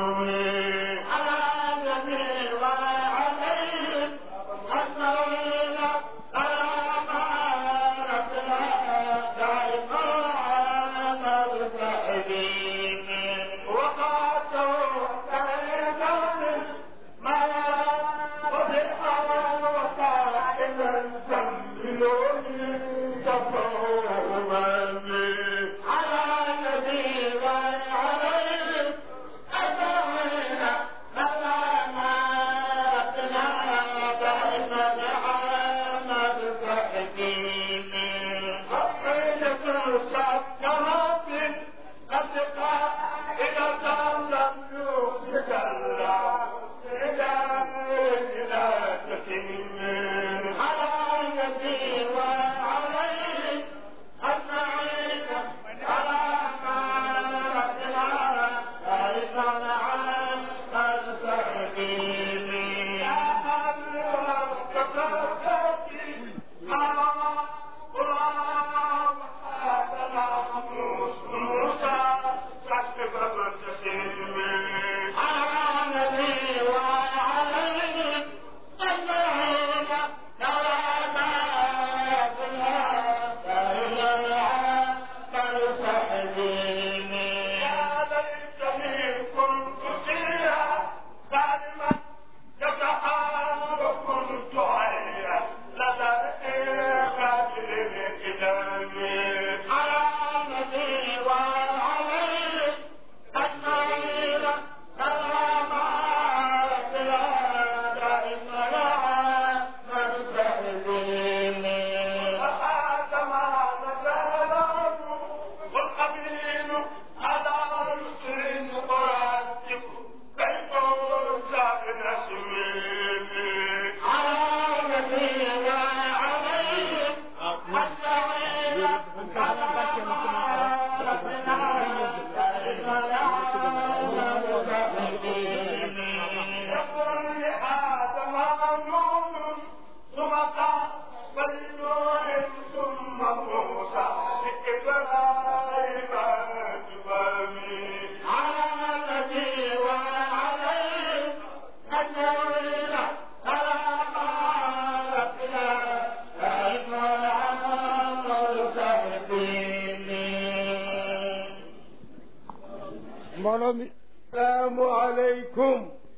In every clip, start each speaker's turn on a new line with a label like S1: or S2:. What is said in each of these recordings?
S1: mbooloo mi salaamu aleykum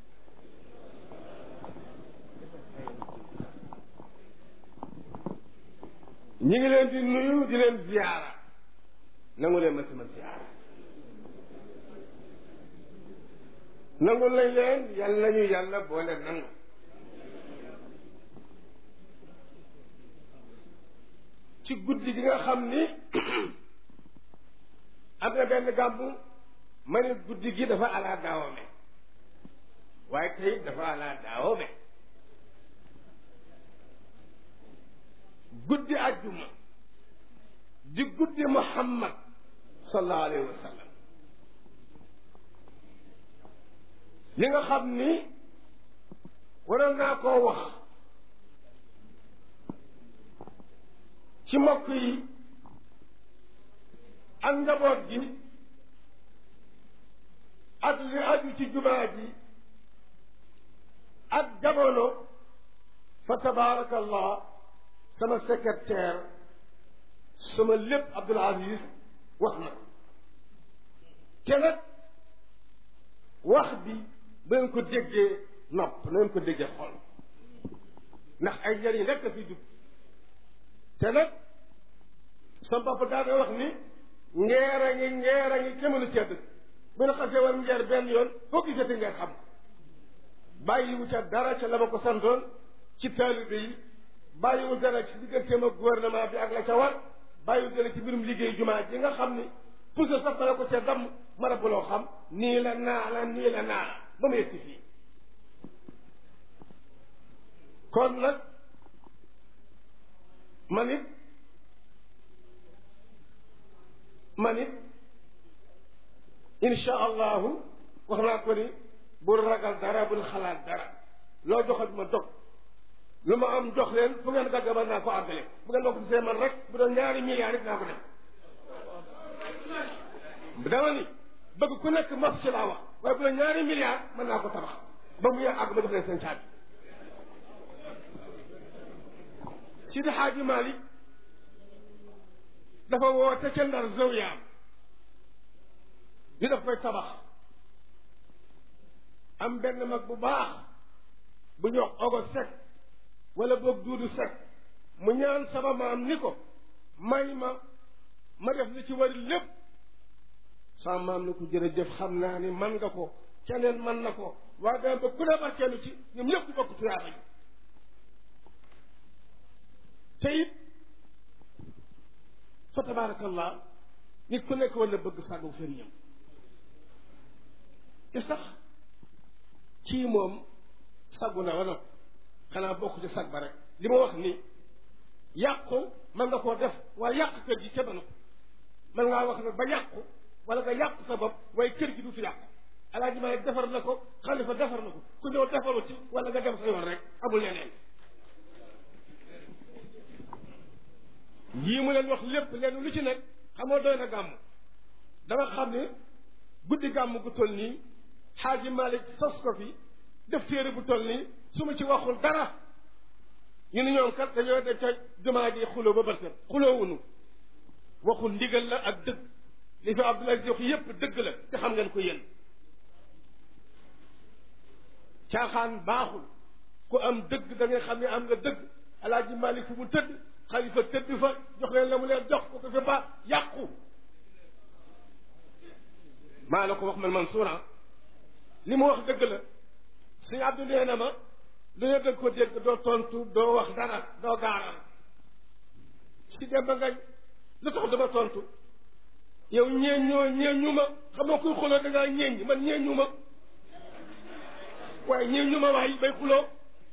S1: ñi ngi leen di nuyu di leen ziyaara nangu leen ma sama ziyaara nangu lañ leen yal nañu yàlla boole nangu ci guddi gi nga xam ni am na benn gàmmu ma ne guddi gi dafa alaa daawame waaye tey dafa alaa daawame guddi ajjuma di guddi muhammad sallallahu alayhi wa sallam li nga xam ni waroon naa koo wax ci mbokk yi ak njaboot gi ak li aju ci jumaa ji ak jamono fa tabaarakallah sama secrétaire sama lépp Abdoul Aziz wax na te nag wax bi ba ngeen ko déggee nopp na ngeen ko déggee xol ndax ay njëriñ rekk a fi dugg te nag sama papa daa doon wax ni ngeer a ngi ngeer a ngi kémalu cedd bu ñu xasee war ngeer benn yoon foo gisati nga xam bàyyiwu ca dara ca la ma ko santoon ci taalibe yi bàyyiwu dara ci digganteem ak gouvernement bi ak la ca war bàyyiwu dara ci mbirum liggéey jumaa ji nga xam ni pousse sax la ko ca damm ma rab loo xam nii la naa la nii la naa la ba mu yegsi fii kon nag man it man it insha allahu wax naa ko ni bul ragal dara bul xalaat dara loo joxat ma dog lu ma am jox leen fu ngeen dagg ba naa ko àggale bu ngeen ma ko see man rek bu doon ñaari milliards it naa ko def dama ni bëgg ku nekk mos ci laa wax waaye bu la ñaari milliards mën naa ko tabax ba mu yàgg àgg ma jox leen seen caabi Sidi Xaaji Malik dafa woote ca Ndar zawiyaam ñu daf koy tabax am benn mag bu baax bu ñu wax ogo sek wala boog duudu sek mu ñaan sama maam ni ko may ma ma def li ci wari lépp sama maam ni ko jërëjëf xam naa ni man nga ko keneen man na ko waaye dama ba ku ne barkeelu ci ñoom ñëpp di bokk tuyaaba yi te it fa tabaarakallah nit ku nekk wala bëgg sàggu sëriñam te sax kii moom saggu na wala xanaa bokk ci sag ba rek li ma wax ni yàqu mën nga koo def waaye yàq kër gi ca ko mën ngaa wax nag ba yàqu wala nga yàq sa bopp waaye kër gi du fi yàqu alaaji maa defar na ko xalifa defar na ko ku ñëw defaru ci wala nga dem sa yoon rek amul leneen yii mu leen wax lépp leen lu ci nekk xamoo doy na gàmm dama xam ne guddi gàmm gu toll nii xaaji Malick sos ko fi def téere bu toll nii su ma ci waxul dara ñu ne ñoom kat dañoo de ca jumaa ji xuloo ba bërset xuloowunu waxul ndigal la ak dëgg li fi Abdoulaye wax yépp dëgg la te xam ngeen ko yéen caaxaan baaxul ku am dëgg da ngay xam ne am nga dëgg alaaji Malick fu mu tëdd xalifa tëdd fa jox leen la mu leen jox ko ko fi ba yàqu maa la ko wax man Mansour li mu wax dëgg la suñu Abdou nee na ma lu ne dëgg ko dégg doo tontu doo wax dara doo gaaral si dem ba ngañ lu tax dama tontu yow ñeen ñoo ñeen ñu ma xam nga kuy xuloo da ngaa ñeen ñi man ñeen ñu ma waaye ñeen ñu ma waay bay xuloo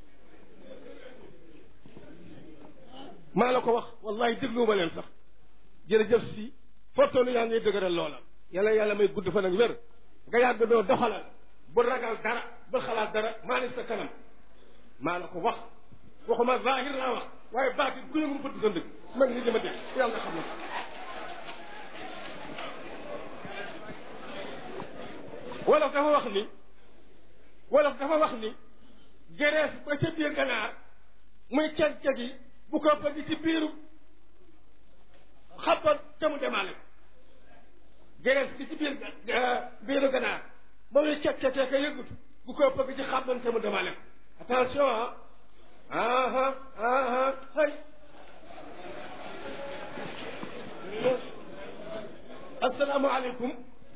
S1: maa la ko wax wallahi dégluwuma leen sax jërëjëf si fortoonu yaa ngay dëgëral loola yàlla yàlla may gudd fan ak wér nga yàgg doo doxalal bu ragal dara bu xalaat dara maa ne sa kanam maa la ko wax waxuma zahir laa wax waaye baatin ku yëngu fëtt sa ndëgg man ni dama dégg yàlla xam na wolof dafa wax ni wolof dafa wax ni gerees ba ca biir ganaar muy ceg-ceg yi bu ko bëgg ci biiru xabban te mu demaale gerees bi ci biir biiru ganaar ba muy ceg-cegee ka yëgutu bu ko bëgg ci xabban te mu demaale attention ah aha aha hay assalaamu aleykum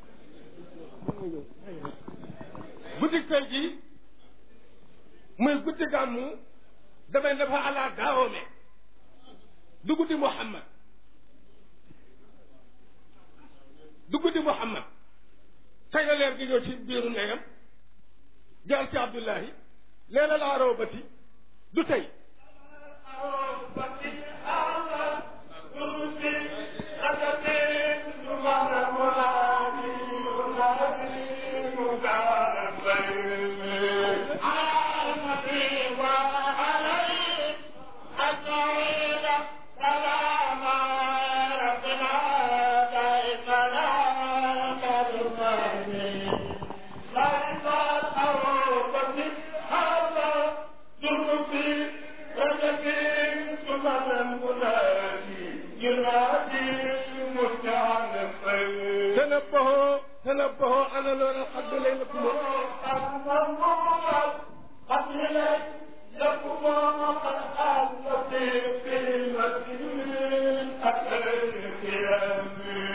S1: guddi tey ji muy guddi gàmmu damay dafa ala daawome du guddi Muhammad du guddi Muhammad kañ la leer gi ñëw ci biiru ndeyam jaar ci Abdullahi leela la arobati du tey تنبهوا تنبهوا انا لو الحد ليلكم
S2: قد لكم قد حل في المسجد القيام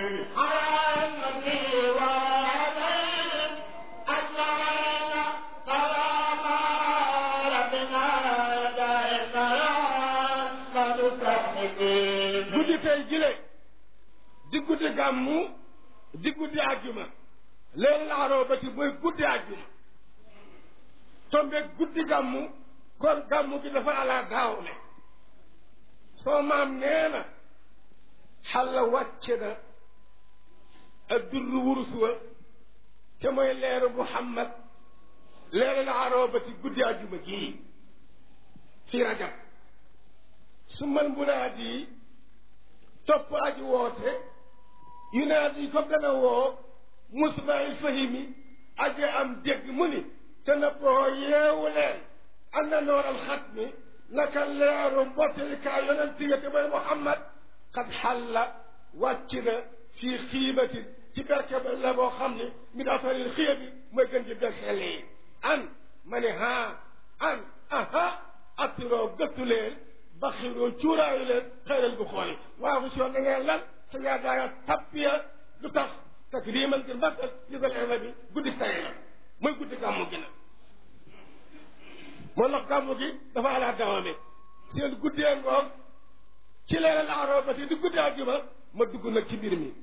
S2: عامتي وعليك أجمعين سلام ربنا دائما قد تحمدين
S1: guddi tey jile di guddi gàmmu di guddi àjjuma leen laaroo ba ci mooy guddi àjjuma tombe guddi gàmmu kon gàmmu gi dafa ala daaw ne soo maam nee na xalla wàcce na ak durru wurus wa te mooy leeru muhammad leeru laaroo ba ci guddi àjjuma gii fi rajab su man munaadi yi topp aji woote yunaadi ko gën a woo musbail fahimi aji am dégg mu ni te na boo yeewu leen am na nooral xat mi naka leeru mbottilikaay yonent ya te mooy Muhammad xat xalla wàcc na fii xiibatin ci berke ba la boo xam ni mi daa faril xiya bi mooy gën ci berkele yi an ma ne haa an aha attiroo gëttu leen baxiroo cuuraayu leen xëyral bu xool yi waaw bu soo na ngeen lan sa ngaa daaya tappiya lu tax takriman ngir màggal yëgal ema bi guddi tey la mooy guddi gàmmu gi nag moo tax gàmmu gi dafa alaa dawame seen guddee ngoog ci leeral aaroo ba si di guddi àjjuma ma dugg nag ci mbir mi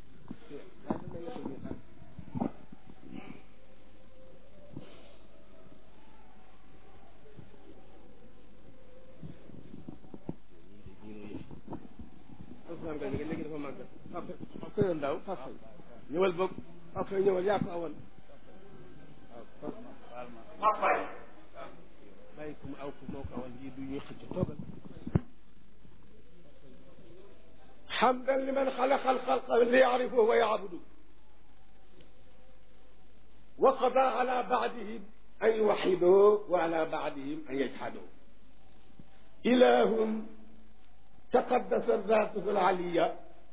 S1: léegi dafa màgg papa papa yoon daaw papa ñëwal boog papa ñëwal yaa ko awoon
S2: papa
S1: bàyyi ko mu aw ko moo ko awoon lii du ñuy xëcc toogal حمدا لمن خلق الخلق ليعرفه ويعبده وقضى على بعدهم أن يوحدوه وعلى بعدهم أن يجحدوه إله تقدست ذاته العلية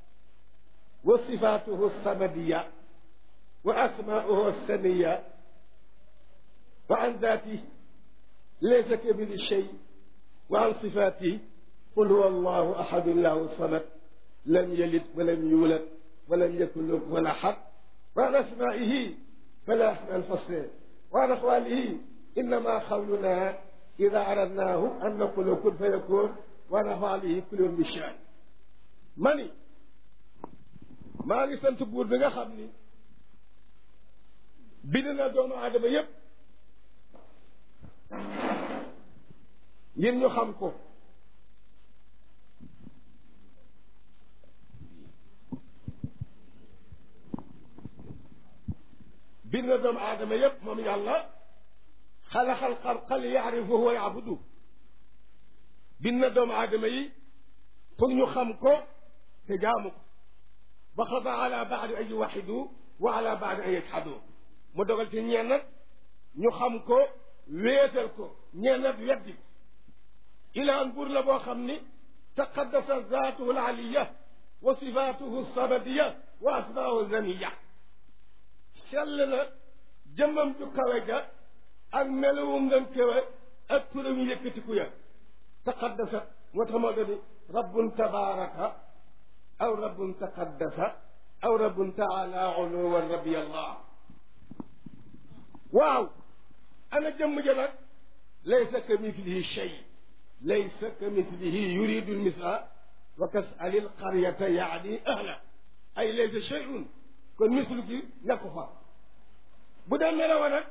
S1: وصفاته الصمدية وأسماؤه السنية وعن ذاته ليس كمثل شيء وعن صفاته قل هو الله أحد الله الصمد لم يلد ولم يولد ولم يكن له ولا حق وعن أسمائه فلا أسماء الفصل وعن أقواله إنما قولنا إذا أردناه أن نقول كن فيكون وعن أفعاله كل يوم بالشأن mani maa ngi sant buur bi nga xam ni bind na doomu aadama yépp ngir ñu xam ko bind na doomu aadama yépp moom yàlla xalaxal xalqa li yaarifuhu wa yaabudu bind na doomu aadama yi pour ñu xam ko te jaamu ko ba xada ala baadi an yuwaxidu wa ala baadi an yajxadu mu dogal ci ñenn ñu xam ko wéetal ko ñenn weddi ilaan buur la boo xam ni taqaddasa zaatuhu alaliya wa sifaatuhu sabadiya wa asmaahu zaniya sell na jëmmam ju kawe ja ak melowum ngam kawe ak turam yëkkatiku ya taqaddasa moo tax moo doni rabbun tabaraka aw rabbun taqaddasa aw rabbun taala uluwan rabbi allah waaw ana jëmm ja nag laysa ka mithlihi shay laysa ka mithlihi yuridu lmisla wa kasali lqaryata yaani ahla ay laysa shay'un kon mislu gi nekk fa bu dee melawa nag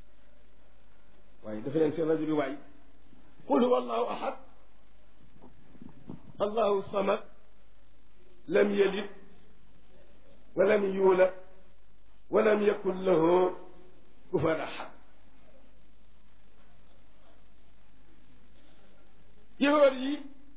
S1: waaye dafa leen seen rajo bi waay qul huwa allahu ahad allahu samad lam yalid walam yuulad walam yakun lahu kufuwan ahad yëwër yi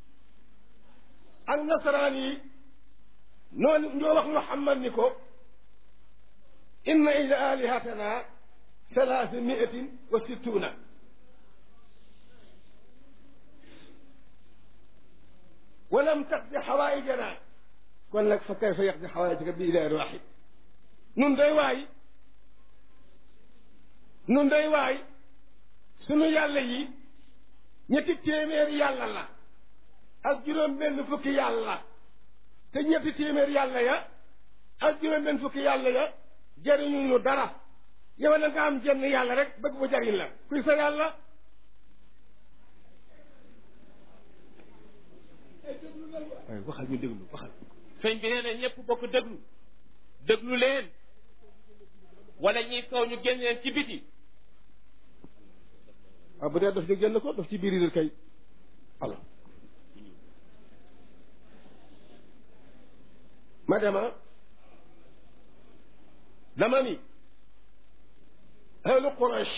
S1: ak nasaraan yi noonu ñoo wax Muhammad ni ko inna ila alihatana salaasa miatin wa sittuna walam taqdi xawaayijana kon nag fa kayfa yaqdi xawaayijaka bi ilaahin waaxid nun day waay nun day waay sunu yàlla yi ñetti téeméeri yàlla la ak juróom benn fukki yàlla te ñetti téeméeri yàlla ya ak juróom benn fukki yàlla ya jëriñu ñu dara yow na nga am jenn yàlla rek bëgg mu jariñ la kuy sa yàlla waaye waxal ñu déglu waxal
S3: sëñ bi nee na ñëpp bokk déglu déglu leen wala ñiy soow ñu génn leen ci biti
S1: waaw bu dee daf ñu génn ko daf ci biir yi kay alors ma dema dama ni ahlu quraish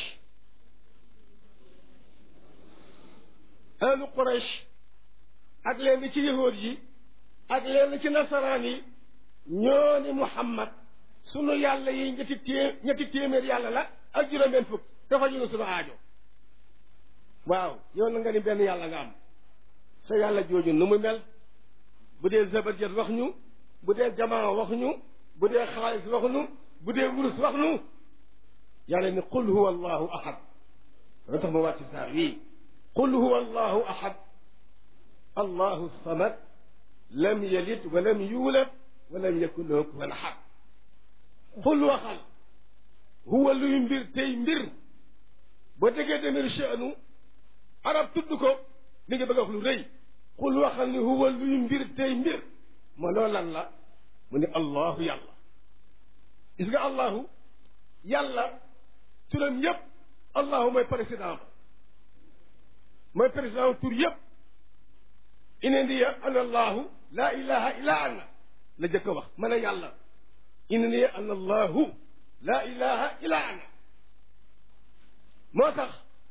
S1: ahlu quraish ak leen ci yahuud yi ak leen ci nasaraan yi ñoo ni muhammad sunu yàlla yi ñetti téé ñetti téeméer yàlla la ak juróom-benn fukk dafa ñu sunu aajo waaw yow na nga ni benn yàlla nga am sa yàlla jooju nu mu mel bu dee zabarjat wax ñu bu dee jamaa wax ñu bu dee xaalis wax ñu bu dee wurus wax ñu yàlla ni qul huwa allahu ahad loo tax ma wàcc saar wii qul huwa allahu ahad allahu samad lam yalid wa lam yuulad wa lam yakun lahu kufuwan ahad qul waxal huwa luy mbir tey mbir boo déggee demir sha'nu arab tudd ko li nga bëgg a wax lu rëy qul waxal ni huwa luy mbir tey mbir ma loo lan la mu ne allahu yàlla gis nga allahu yàlla turam yépp allahu mooy président ba mooy président tur yépp inendiya ana allahu laa ilaha illa ana la jëkk a wax man a yàlla inendiya ana allahu laa ilaha illa ana moo tax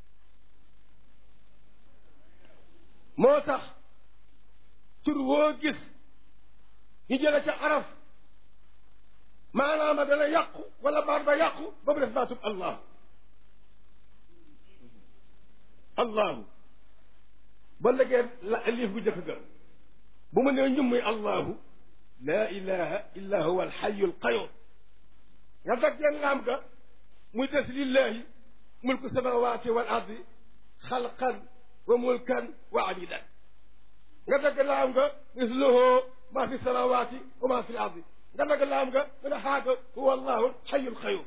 S1: moo tax tur woo gis ñu jële ca araf maanaama dana yàqu wala baat ba yàqu ba mu def baatub allahu allahu ba legee la liif bu jëkk ga bu mu nee ñum muy allahu laa ilaha illa huwa alxayu alqayum nga daggeen laam ga muy des lillahi mulku samawati wal ardi xalqan wa mulkan wa abidan nga dagg laam nga misluhu ma fi samawati wa ma fi ardi nga dagg laam nga mu ne xaaga huwa allahu alxayu alqayum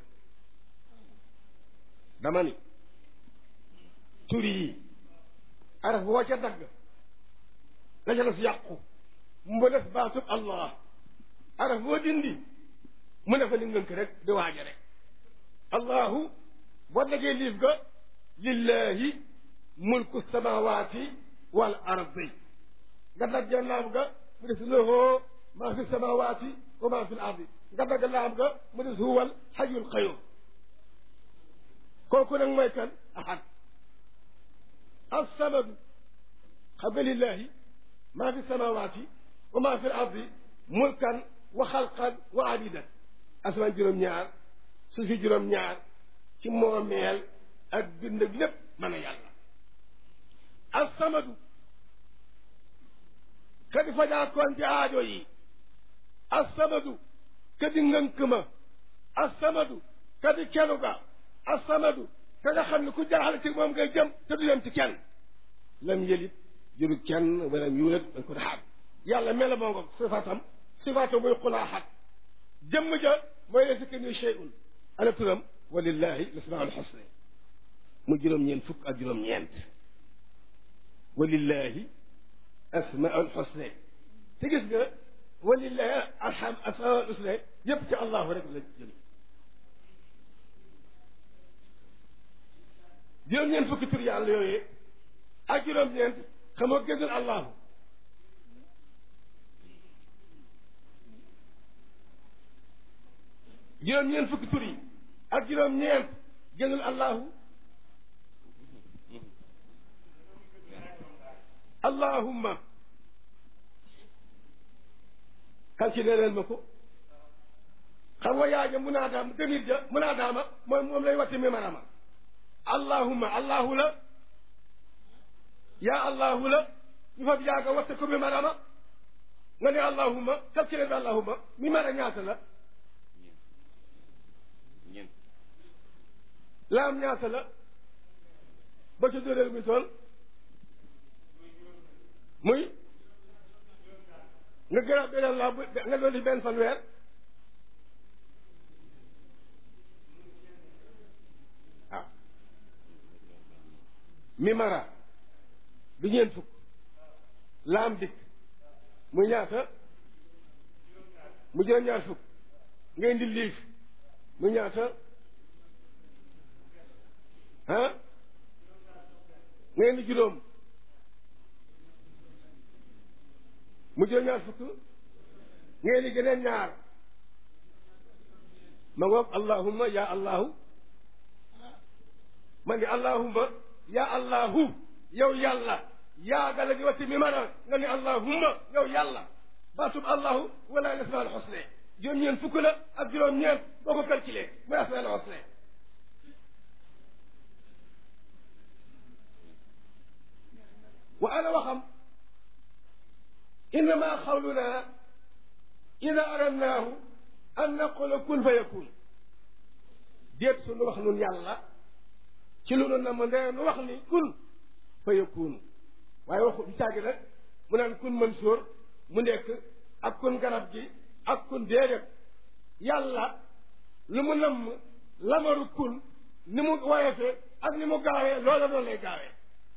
S1: dama ni tur yi araf boo ca dagg la ca des yàqu mu def baatub allah araf boo dindi mu ne fa ni ngënk rek di waaja rek allahu boo daggee liif ga lillahi mulku samawati wal ardi nga dagg laam ga mu des lahu ma fi samawati wa ma fi l ardi nga dagg laam ga mu des huwal xayul qayum kooku nag mooy kan ahad الصمد قبل لله ما في السماوات وما في الأرض ملكا وخلقا وعبيدا أسمان جرم ñaar su fi juróom ñaar ci moomeel ak dund ak lépp mën a yàlla alsamadu kadi fajaakoon ci aajo yi alsamadu kadi ngënk ma alsamadu kadi kenu ga alsamadu ka nga xam ne ku jaaxle ci moom ngay jëm te du yem ci kenn lam yëlit juru kenn wala yuulat dañ ko daxaat yàlla mela moo ngo sifaatam sifaatam muy xulaaxat jëmm ja mooy laysa ka ni shay'un ana turam walillahi lasmaul xusna mu juróom-ñeent fukk ak juróom-ñeent walillahi asmaul xusna te gis nga walillahi alham asmaul xusna yépp ci allahu rek la jël juróom-ñeent fukki tur yàlla yooyu ak juróom-ñeent xam nga gënal allahu juróom-ñeent fukki tur yi ak juróom-ñeent gënal allahu allahumma calculé leen ma ko xam nga yaa ja munaadaam demir ja munaadaama mooy moom lay watti mi marama allahumma allahu la yaa allahu la ñu fab yaaga watte ko mi marama nga ne allahumma calculé bi allahumma mi mara ñaata la
S3: ñeent
S1: laam ñaata la ba ca dóoreel mi tool muy nga gërab beneen laa nga dolli benn fanweer ah mi mara du ñeent fukk laam dikk muy ñaata mu juróom-ñaar fukk nga indi liif mu ñaata ah nga indi juróom mu juróom-ñaar fukk nga indi geneen ñaar ma ngoog allahumma ya allahu man di allahumma ya allahu yow yàlla yaagala gi watti mi mara nga ni allahumma yow yàlla baatub allahu wala nasma al xusne juróom-ñeent fukk la ak juróom-ñeent boo ko calculé muy asmaal husna wa ana waxam innama xawluna ida aradnaahu an naqula kun fa yakun déet suñu wax nun yàlla ci lu nu na ma ndee nu wax ni kun fa yakun waaye waxu du caagi nag mu naan kun Mansour mu nekk ak kun garab gi ak kun déedéet yàlla lu mu namm lamaru kun ni mu woyefee ak ni mu gaawee loola doon lay gaawee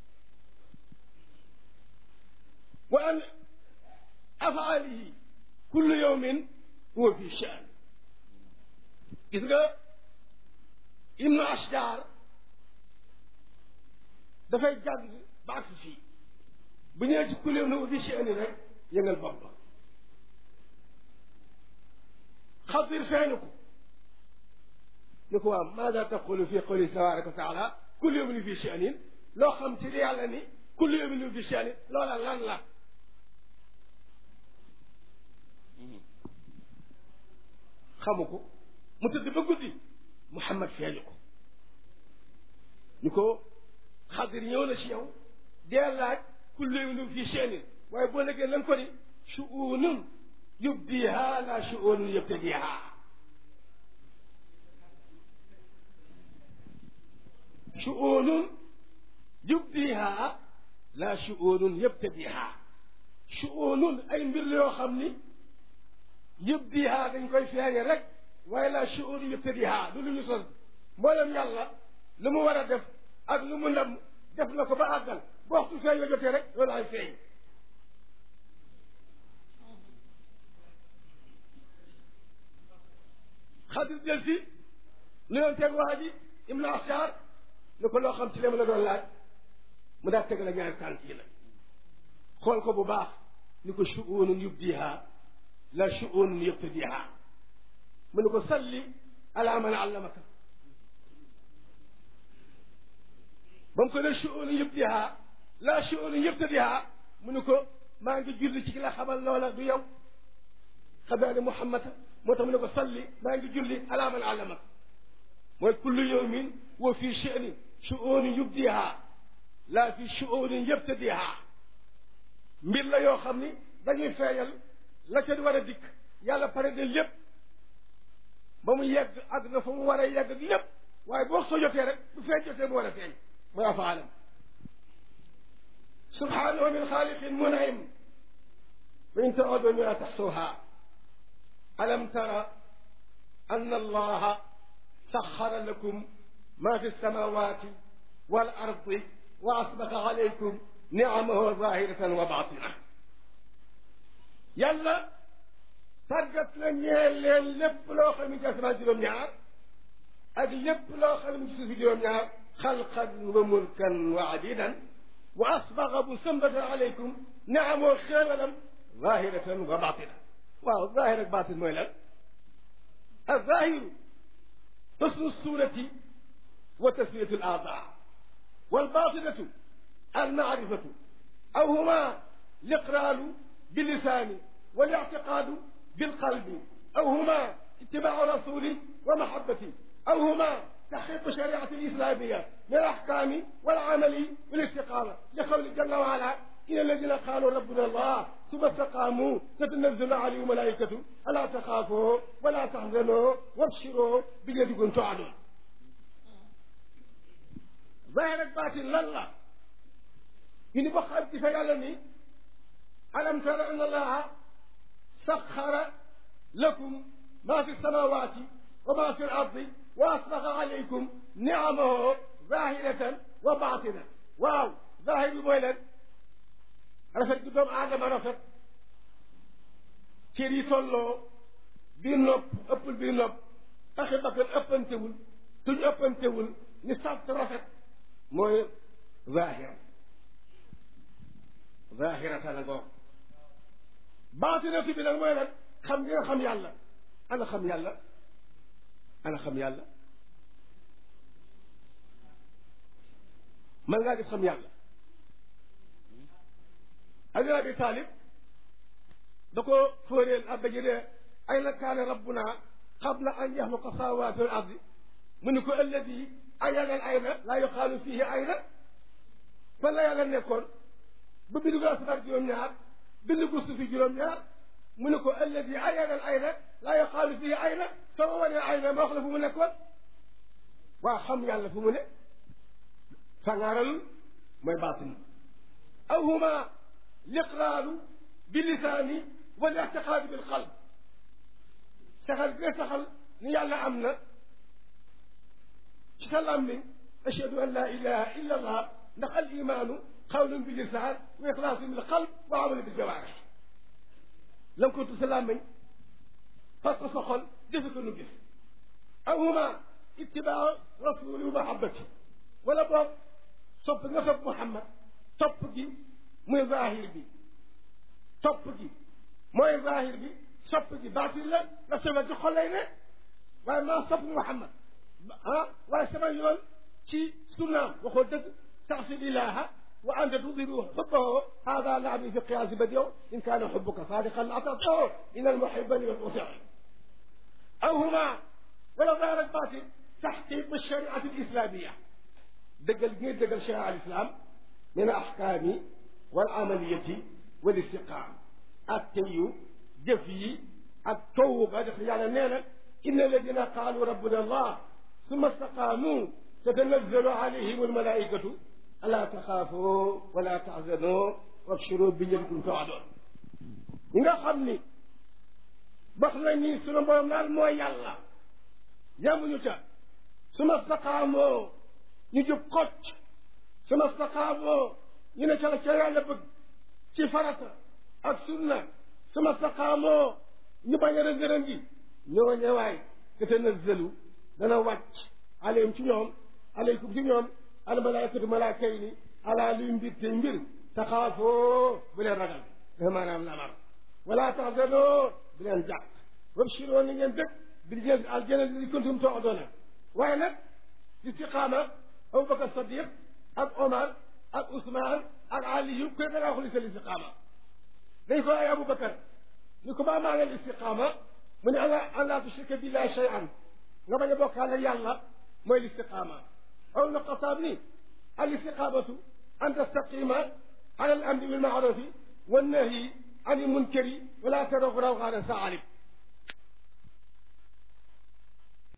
S1: wa an afaalihi kullu yawmin huwa fi shaan gis nga ibnu ashjar dafay jàng ba agsi fii bu ñëwee ci kullu yawmin huwa fi shaan rek yëngal bopp ba xadir feeñu ko ni ko waaw maada taqulu fi qawli tabaraka wa taala kullu yawmin fi sha'nin loo xam ci li yàlla ni kullu yawmin fi sha'nin loola lan la xamu ko mu tëdd ba guddi Muhammad feeñu ko ni ko xadir ñëw na ci yow dee laaj kullu yawmin fi sha'nin waaye boo nekkee lan ko ni shu'unun yubdiha la shu'unun yabtadiha shu'unun yubdiha la shu'unun yabtadiha shu'unun ay mbir la yoo xam ni yubdiha dañ koy feeñe rek waaye la shu'unun yabtadiha du lu ñu sos mboolem yàlla lu mu war a def ak lu mu ndam def na ko ba àggal bu waxtu feeñ la jotee rek loolu ay feeñ xadir jël si nu yoon teg waa ji ibnu asar ni ko loo xam ci li ma la doon laaj mu daal teg la ñaari tànk yi nag xool ko bu baax ni ko shu'unun yubdiha la shu'unun yabtadiha mu ni ko salli ala man allamaka ba mu ko ne shu'unun yubdiha la shu'unun yabtadiha mu ni ko maa ngi julli ci ki la xamal loola du yow xam naa ne Muhammad moo tax mu ne ko salli maa ngi julli ala man allamaka mooy kullu yawmin wa fi sha'nin shu'unin yubdiha laa fi shu'unin yabtadiha mbir la yoo xam ni dañuy feeñal la ca war a dikk yàlla pare de lépp ba mu yegg ak na fa mu war a yegg lépp waaye boo soo jotee rek bu feeñ jotee mu war a feeñ mooy afaalam subhanahu min xaaliqin mun'im wa in ta'udu la taxsuha alam tara anna allaha saxara lakum ma fi samawati wal ardi wa asbaqa alaykum niamahu zahiratan wa batina yàlla tàggat na ñeel leen lépp loo xam ne ci asamaan juróom-ñaar ak lépp loo xam ne ci suufi juróom-ñaar xalqan wa mulkan wa adidan wa asbaqa bu sëmbatan alaykum niamahu xéewalam zahiratan wa batina waaw zahir ak batin mooy lan الظاهر حسن الصورة وتسمية الأعضاء والباطنة المعرفة أو هما الإقرار باللسان والاعتقاد بالقلب أو هما اتباع الرسول ومحبته أو هما تحقيق الشريعة الإسلامية من الأحكام والعمل والاستقامة لقول جل وعلا إن الذين قالوا ربنا الله ثم استقاموا تتنزل عليهم الملائكة ألا تخافوا ولا تحزنوا وابشروا بالذي كنتم تعلمون ظاهر باطن لله إن بخل تفعلني ألم تر أن الله سخر لكم ما في السماوات وما في الأرض وأسبغ عليكم نعمه ظاهرة وباطنة واو ظاهر مويلد rafet gi doomu aadama rafet cër yi tolloo biir nopp ëppul biir nopp taxi bakkan ëppantewul tuñ ëppantewul ni sàtt rafet mooy zahira zahirata la ngoo baatinatu bi nag mooy nag xam nga xam yàlla ana xam yàlla ana xam yàlla man ngaa gis xam yàlla Ali Abi Talib da ko fóoreel abba ji ne ayna kaana rabbuna qabla an yaxluqa samaawaati wal ardi mu ni ko alladi ayana al ayna laa yuqaalu fihi ayna fan la yàlla nekkoon ba bindu ko asamaan juróom-ñaar bindu ko suufi juróom-ñaar mu ne ko alladi ayana al ayna laa yuqaalu fihi ayna soo ma wanee ayna ma wax la fu mu nekkoon waa xam yàlla fu mu ne sangaaralul mooy baatin aw huma liqraaru bi lisaani wal ictiqaadu bil qalb saxal bi nga saxal ni yàlla am na ci sa làmmiñ ashhadu an laa ilaha illa allah ndax al imaanu xawlun bi lisaan wa ixlaasun bil qalb wa amalu bil jawaarix la nga ko tu sa làmmiñ parce que sa xol defe ko nu gis aw huma ittibaa rasuli wa mahabbati wala boog sopp nga sopp Muhammad topp gi muy zahir bi topp gi mooy zahir bi sopp gi baatin la ndax sama ci xol lay ne waaye maa sopp Muhammad ah waaye sama yoon ci sunnaam waxoo dëgg taxsil ilaha wa anta tudiru xubbahu hada laabi fi qiyaasi badiw in kaana xubbuka saadiqan atatahu in almuhiba liman utii aw huma wala zahir ak baatin taxqiq alshariati alislamia dëggal gi ngay dëggal sharia alislam min ahkaami wal amaliyati wal istiqaam ak teyu jëf yi ak towu ga def yàlla nee na inna alladina qaalu rabbuna allah summa staqaamu tatanazzalu alayhim almalaikatu alaa taxaafoo wala taxzanoo wabshiroo bi njëriñ tawaadoon ñi nga xam ni wax nañ ni sunu borom daal mooy yàlla yamuñu ca suma staqaamoo ñu jub xocc suma staqaamoo ñu ne ca la ca yàlla bëgg ci farata ak sunna suma staqaamoo ñu bañ a rëngërën gi ñoo ñëwaay tatanazzalu dana wàcc aleyhim ci ñoom aleykum ci ñoom almalaikatu malaaka yi ni alaa luy mbir te mbir taxaafoo bu leen ragal dafa maanaam lamar wala taxzanoo bu leen jàq wabshiroo ni ngeen dëkk bi ngeen aljana li kuntum toodoona waaye nag istiqaama abubakar sadiq ak omar ak ousmane ak aliyu koy da ngaa xuli seen istiqaama dañ ko ay abubakar ni ko maa maa ngeen istiqaama mu ne ala an laa tushrika billahi shay'an nga bañ a bokkaale yàlla mooy listiqaama aw na xataab ni al istiqaamatu an tastaqima ala al amri bil maarufi wa nahyi an il munkari wala taroog rawxaana saalib